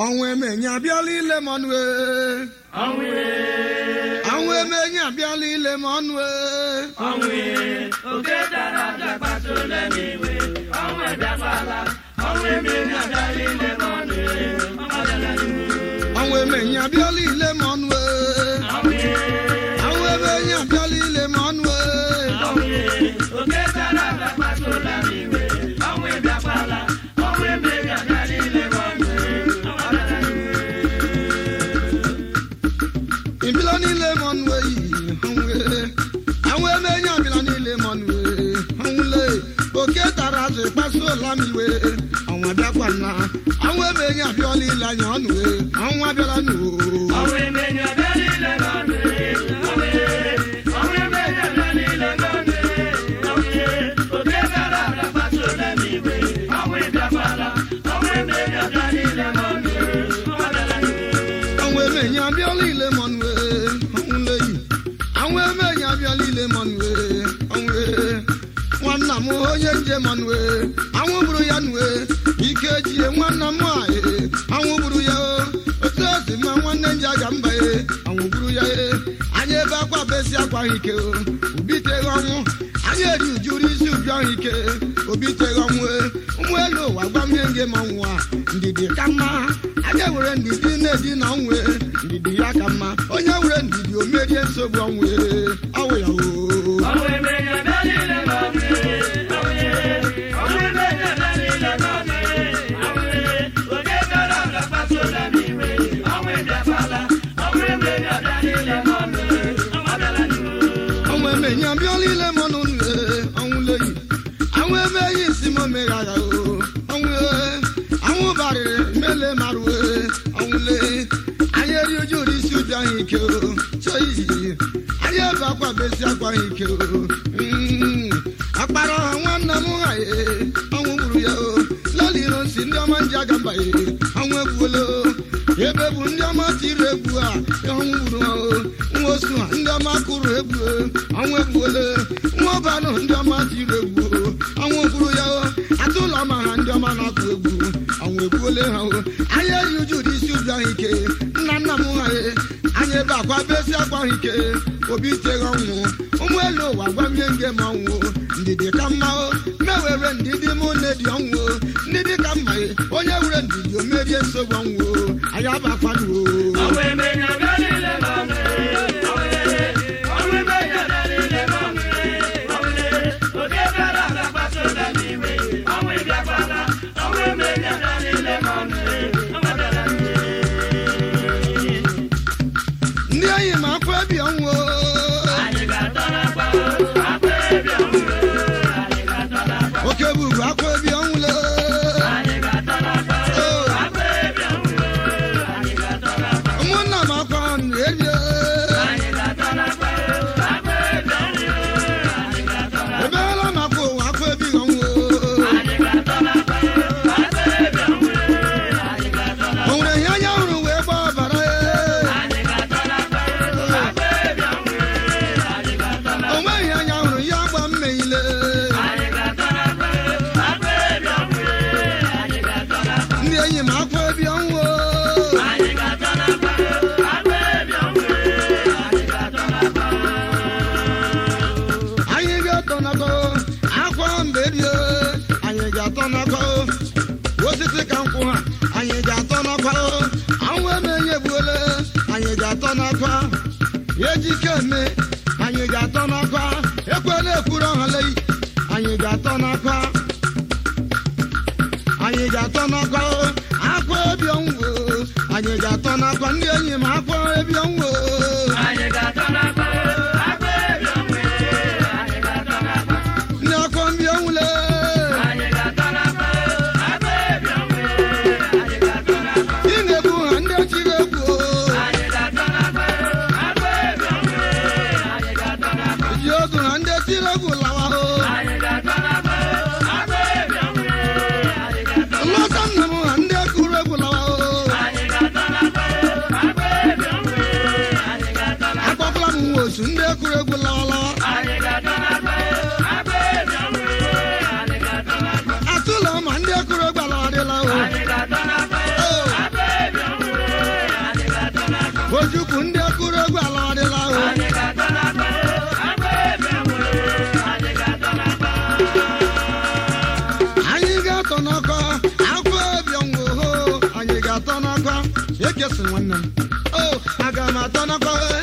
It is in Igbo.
ọnwụ emenye abịala ile m ọnụ ee. ọnwụ emenye abịala ile m ọnụ ee. ọnwụ emenye abịala ile m ọnụ ee. ọnwụ emenye abịala ile m ọnụ ee. ibila niile m ọnụ eyi anwụ emenye abịala niile m ọnụ ee. anwụle oke tara azụ kpasuola m iwe ọnwa bịakwa na anwụ emenye abịala ile anya ọnụ ee. ọnwa abịala nụ anwụ emenye abịala ile m ọnụ ee. anwụle yi anwụ emenye abịala ile m ọnụ ee. anwụ ee. nwanna m onye njem ọnụ ee. anwụ gburu ya nụ ee. ike ejie nwanna m nwanyị ee. anwụ gburu ya o. otu esi ma nwanne nje aga mba ee. anwụ gburu ya ee. anyị ebe akwa besi akwa ahụ ike o. obiteghị ọnwụ anyị eri ujuru isi uju ahụ ike obiteghị ọnwụ ee. ụmụ elu ụwa gwa m ihe nge ma ọnwụ a ndidi ka mma anyị were ndidi na-edi na ọnwụ ee. ndidi ya ka mma onye were ndidi o merie nsogbu ọnwụ ee. ọwụ ya o ọnwụ emenye abịala ile m ọnụ ee, ọnwụ leyi anwụ emeghị isi m omeghara o ọnwụ ee, anwụ barịrị mele marụ ee, ọnwụ lee anyị eri uju ụdị isi uju ahụ ike o chọyi anyị ebe akwa besi akwa ahụ ike o Mm, akpara ọha nwanna m ha ee, ọnwụ gburu ya o laliro nsi ndị ọma nji aga mba ee, ọnwụ egbuola o ebe bụ ndị ọma tiri egwu a ọnwụ gburu ha o nwa osu ha ndị ọma kụrụ egwu o, ọnwụ egbuola nwa ọbanụ ndị ọma tiri egwu o, ọnwụ gburu ya o atụ ụlọ ma ha ndị ọma na-akụ egwu ọnwụ egbuola ha o anyị eri uju ụdị isi uju ahụ ike nna nna m ha ee, anyị ebe akwa besi akwa ahụ ike obi iteghị ọnwụ ụmụ elu ụwa gwa m ihe nge ma ọnwụ ndidi ka mma o mewere ndidi mụ na-edi ọnwụ o ndidi ka mma e onye were ndidi o merie nsogbu ọnwụ o anyị abakwanụ o ndị enyi m akwa ebi ọnwụ o oke buru akwa ebi ọnwụ le ụmụnna m akwa nụ erie ebeela m akwa ụwa akwa ebi ọnwụ o nwere ihe anya hụrụ wee gba ọbara o nweghị anya hụrụ ya gba mmeile ndị enyi m akwa ebi ọnwụ o anyị ga-atọnakọ akwa mgbe bie anyị ga-atọnakọ osisi ka nkwụ ha anyị ga-atọnakwa anwụ emenye gbuole anyị ga-atọnakwa ejike eme anyị ga-atọnakwa ekwela ekwuru ọhalei anyị ga-atọnakwa anyị ga-atọnakwa akwa ebi ọnwụ anyị ga-atọnakwa ndị enyi m akwa ebi ọnwụ ndị akwa mbi ọnwụle ị na-egbu ha ndị chiri egwu ji ogu ha ndị chiri egwu lawa ho lọta nna m ha ndị kụrụ egwu lawa ho ndị akụrụ egwu ala adịla o anyị ga-atọ n'ọkọ afọ ebiọnwụ ho anyị ga-atọ n'ọkọ ekesi nwanne m o aga m atọ n'ọkọ